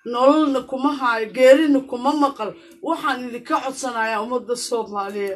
nololna kuma haayo geerina kuma maqal waxaan idinka codsanayaa ummadda soomaaliyeed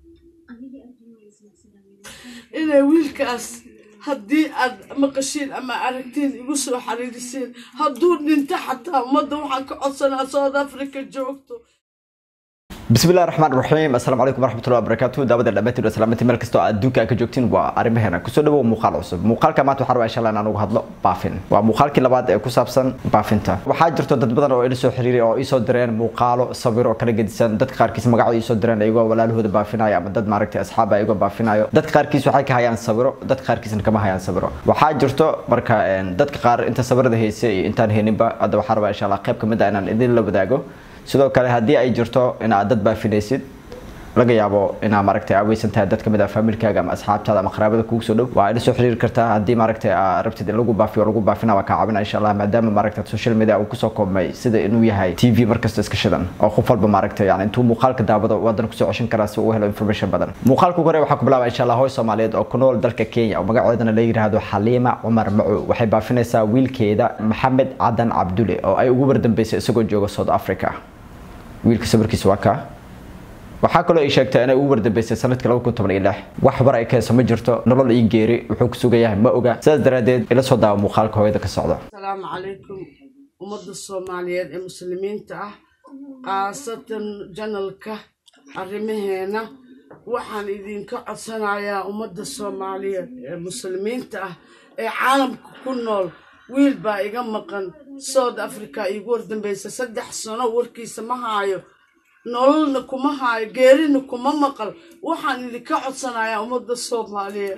inay wiilkaas haddii aad maqashiin ama aragtiin igu soo xariirisiin hadduu dhinto xataa ummadda waxaan ka codsanaa south africa joogto بسم الله الرحمن الرحيم السلام عليكم ورحمة الله وبركاته دابد الأماتي وسلامتي مeel kastoo aad adduunka ka joogtiin waa arrimaheena kusoo dhawow muuqaal cusub muuqaalka maanta waxaan rabaa insha allah inaan uga hadlo baafin waa muuqaalkii labaad ee ku saabsan baafinta waxaa jirto dad badan oo ila soo xiriiray oo isoo direen muuqaalo sawiro oo kala gedisan dadka qaarkiis magacooda isoo direen ayagoo walaalahooda baafinaya ama dad maaragtay asxaab ayagoo baafinayo dadka qaarkiis waxay ka hayaan sawiro dadka qaarkiisna kama hayaan sawiro waxaa jirto marka dadka qaar inta sawirada haysa iyo intaan hayninba hadda waxaan rabaa insha allah qayb kamid ah inaan idin la wadaago sidoo kale haddii ay jirto inaad dad baafinaysid laga yaabo inaa maaragtay aaweysan tahay dad kamid ah faamilkaaga ama asxaabtaada ama qaraabada kugu soo dhow waa ila soo xiriiri kartaa haddii maaragtay aa rabtid in lagu baafiyo lagu baafina waa kaa caawina insha allah maadaama maaragtay social media uu kusoo koobmay sida inuu yahay t v markasta iska shidan oo qof walba maaragtay yani intuu muuqaalka daawado wadan kusoo ceshan karaa si uu helo information badan muuqaalka ugu hore waxaa ku bilaaba insha allah hooy soomaaliyeed oo ku nool dalka kenya oo magaceedana la yiraahdo xaliima cumar macu waxay baafinaysaa wiilkeeda maxamed cadan cabdule oo ay ugu wardambeysay isagoo jooga south africa wiilka sawirkiisa waa kaa waxaa kaloo ay sheegtay inay ugu wardambeysay sanadkii laba kun toban iyo lix wax war ay ka heeso ma jirto nolol ii geeri wuxuu ku sugan yahay ma oga sidaas daraaddeed ila soo daawa muuqaalka hooyada ka socda asalaamu calaykum ummadda soomaaliyeed ee muslimiinta ah khaasatan janalka arrimaheena waxaan idinka codsanayaa ummadda soomaaliyeed ee muslimiinta ah ee caalamka ku nool wiil baa iga maqan south africa iigu wardambaysa saddex sano warkiisa ma haayo nololna kuma haayo geerina kuma maqal waxaan idinka codsanayaa ummadda soomaaliyeed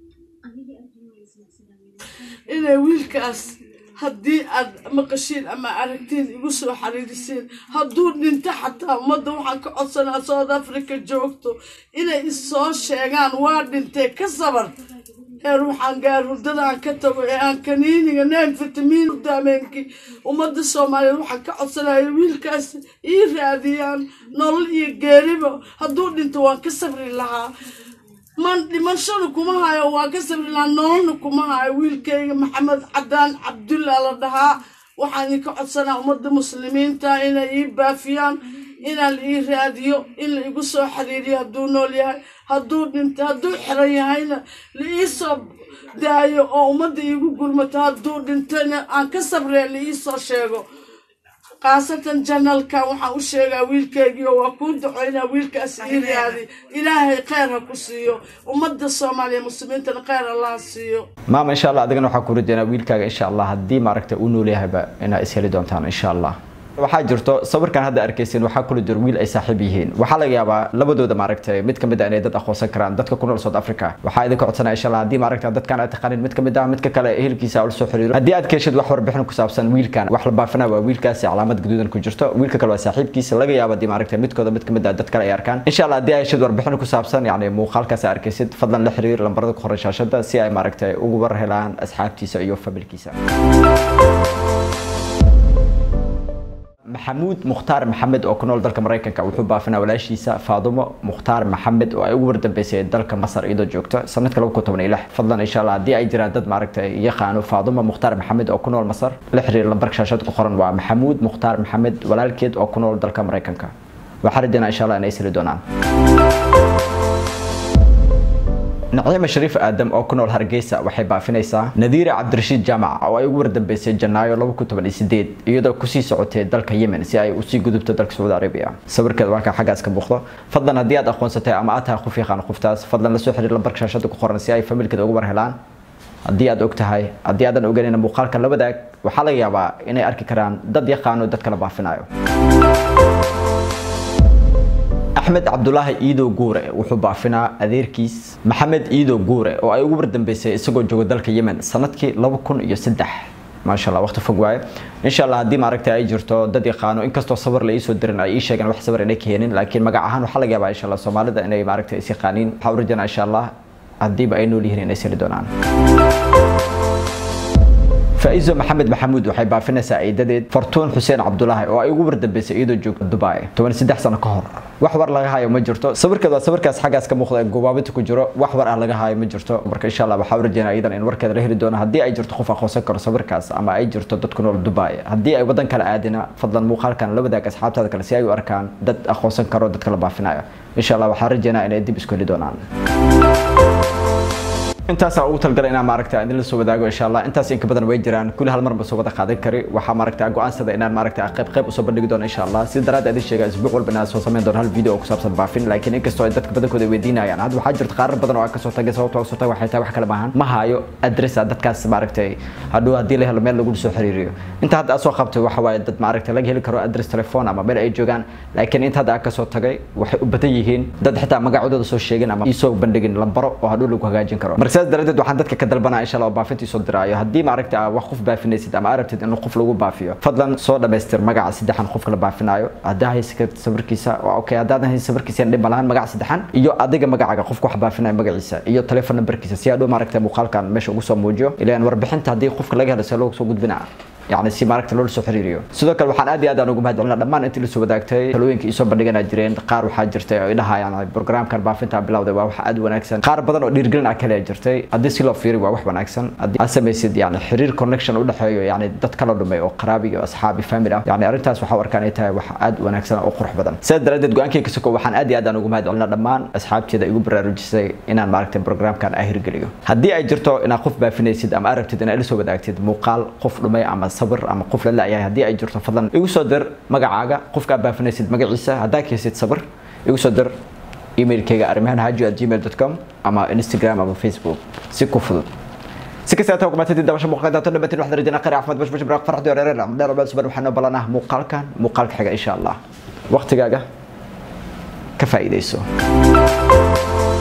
inay wiilkaas haddii aad maqashiin ama aragtiin igu soo xariirisiin hadduu dhinto xataa ummadda waxaan ka codsanaa south africa joogto inay issoo sheegaan waa dhintee ka sabar heer waxaan gaar hurdada aan ka tago ee aan kaniiniga neen fitamiin daameenkii ummadda soomaaliyeed waxaan ka codsanaya wiilkaas ii raadiyaan nolol iyo geeriba hadduu dhinto waan ka sabri lahaa man dhimashada kuma hayo waan ka sabri lahaa nololna kuma hayo wiilkayga maxamed cadaan cabdulla la dhahaa waxaan idinka codsanaa ummadda muslimiinta inay ii baafiyaan inaan ii raadiyo in la igu soo xiriiriyo hadduu nool yahay hadduu dhinto hadduu xiran yahayna la ii soo daayo oo ummadda iigu gurmato hadduu dhintona aan ka sabree la ii soo sheego khaasatan janalkan waxaan u sheegaa wiilkeygii oo waa kuu ducoynaa wiilkaas ii raadi ilaahay kheyr ha ku siiyo ummadda soomaaliya muslimiintana kheyr allaha siiyo maama insha allah adigana waxaa ku rajeynaa wiilkaaga insha allah haddii maaragtay uu nool yahayba inaa is heli doontaan insha allah waxaa jirto sawirkan hadda arkaysin waxaa kula jiro wiil ay saaxiib yihiin waxaa laga yaabaa labadooda maaragtay mid kamid ah inay dad aqoonsan karaan dadka ku nool south africa waxaa idinka codsanaya insha allah haddii maaragta dadkan aad taqaanin mid kamid ah midka kale ehelkiisa ula soo xiriiro haddii aad ka heshid wax warbixin ku saabsan wiilkan wax la baafina waa wiilkaasi calaamad gaduudan ku jirto wiilka kale waa saaxiibkiisa laga yaaba haddii maaragta midkooda mid kamid ah dad kale ay arkaan insha allah haddii ay heshid warbixin ku saabsan yacni muuqaalkaas arkaysid fadlan la xiriir lambarada ku qoran shaashada si ay maaragtay ugu war helaan asxaabtiisa iyo familkiisa maxamuud mukhtaar maxamed oo ku nool dalka maraykanka wuxuu baafinaa walaashiisa faadumo mukhtaar maxamed oo ay ugu wardambeysay dalka masar iyadoo joogta sanadka laba kun toban iyo lix fadlan insha allah haddii ay jiraan dad maaragtay yaqaano faadumo mukhtaar maxamed oo ku nool masar la xiriir lambarka shaashada ku qoran waa maxamuud mukhtaar maxamed walaalkeed oo ku nool dalka maraykanka waxaa rajaynaa insha allah inay sili doonaan naciima shariif aadam oo ku nool hargeysa waxay baafinaysaa nadiira cabdirashiid jaamac oo ay ugu wardambeysay janaayo laba kun toban iyo sideed iyadoo kusii socotay dalka yemen si ay usii gudubto dalka sacuudi arabiya sawirkeeda waa kaa xaggaas ka muuqdo fadlan haddii aad aqoonsatay ama aad tahay qof yaqaan qoftaas fadlan la soo xiriir lambarka shaashada ku qoran si ay familkeeda ugu war helaan haddii aad og tahay haddii aadan oganayna muuqaalkan la wadaag waxaa laga yaabaa inay arki karaan dad yaqaano dad kala baafinayo axmed cabdulaahi iidow guure wuxuu baafinaa adeerkiis maxamed iidow guure oo ay ugu wardambeysay isagoo jooga dalka yemen sanadkii laba kun iyo saddex maasha allah waqti fog waaye insha allah haddii maaragtay ay jirto dad yaqaano inkastoo sawir la iisoo dirin ay ii sheegeen wax sawir inay ka helin laakiin magac ahaan waxaa laga yaabaa insha allah soomaalida inay maaragtay is yaqaaniin waxaa u rajanaa insha allah haddiiba ay nool yihiin inay siri doonaan faizo maxamed maxamuud waxay baafinaysaa eedadeed fortuun xuseen cabdulaahi oo ay ugu wardambeysay iyadoo joogta dubai toban saddex sano ka hor wax war laga hayo ma jirto sawirkeed waa sawirkaas xaggaas ka muuqda ee gubaabinta ku jiro wax war ah laga hayo ma jirto marka insha allah waxaa u rajeynaa iyadan in warkeeda la heli doono haddii ay jirto qof aqoonsan karo sawirkaas ama ay jirto dad ku nool dubai haddii ay wadan kale aadina fadlan muuqaalkan la wadaag asxaabtaada kale si ay u arkaan dad aqoonsan karo dadka la baafinayo insha allah waxaa rajeynaa inay dib isku heli doonaan intaasaa ugu talgalay inaan maaragta idin la soo wadaago insha allah intaas inka badan way jiraan kulli hal mar ba soo wada qaadan kari waxaa maaragta go-aansada inaan maaragta qayb qayb usoo bandhigi doono insha allah sida daraadda idin sheega isbuuc walba inaan soo samayn doono hal video oo ku saabsan baafin laakiin inkastoo ay dadka badankooda weydiinayaan hadda waxaa jirta qaarar badan oo aan kasoo tagay sababta kasoo tagay waxay tahay wax kale maahan ma hayo adress ah dadkaas maaragtay hadhow haddii la helo meel lagu soo xiriiriyo inta hadda aad soo qabtay waxa waaye dad maaragta laga heli karo adress telephone ama meel ay joogaan laakiin inta hadda aan kasoo tagay waxay u badan yihiin dad xitaa magacooda soo sheegin ama iisoo bandhigin lambaro oo hadhow lagu hagaajin karo marka sidaas daradeed waxaan dadka ka dalbanaa insha allah oo baafintii soo diraayo haddii maaragta aa wax qof baafinaysid ama arabtid in qof lagu baafiyo fadlan soo dhamaystir magaca saddexan qofka la baafinayo haddaa haysa sawirkiisa waa okay haddaadan haysa sawirkiisa dhib malahan magaca saddexan iyo adiga magacaga qofka wax baafinayo magaciisa iyo telefoon numberkiisa si hadhow maaragta muuqaalkan meesha ugu soo muujiyo ilaan warbixinta haddii qofka laga helo see loogu soo gudbinaa يعني si maaragta loo soo xiriiriyo sidoo kale waxaan aad iyo aad aan ugu mahadcelinaa dhammaan intii la soo wadaagtay talooyinka isoo bandhiganaa jireen qaar waxaa jirtay oo idhahayaan programkan baafinta bilowday waa wax aad wanaagsan qaar badan oo dhiirgelin ah kale jirtay haddii si loo fiiri waa wax wanaagsan haddii aad samaysid yani xiriir connection u dhexeeyo yani dad kala dhumay oo qaraabi iyo asxaabi family ah yani arrintaas waxaa arkaa inay tahay wax aad wanaagsan oo qurux badan sidaas daraadeed go-aankayga soko waxaan aad iyo aad aan ugu mahadcelinaa dhammaan asxaabteeda igu baraarujisay inaan maaragtay programkan aan hirgeliyo haddii ay jirto inaad qof baafinaysid ama aragtid inaad la soo wadaagtid muuqaal qof dhumay ama sawir ama qof la laayahay haddii ay jirto fadlan igu soo dir magacaaga qofka aad baafinaysid magaciisa haddaa kaysid sawir igu soo dir emailkayga arrimahan haji at gmail com ama instagram ama facebook si ku fudud si kasta taa kumaatay dabasha muuqaalka daato dhamantiin waxaan rajayna qari caafimaad bash bash baraaq farxad iyo reer dheer baa suban waxaan noo balanaha muuqaalkan muuqaalka xiga insha allah waqtigaaga ka faa'iidayso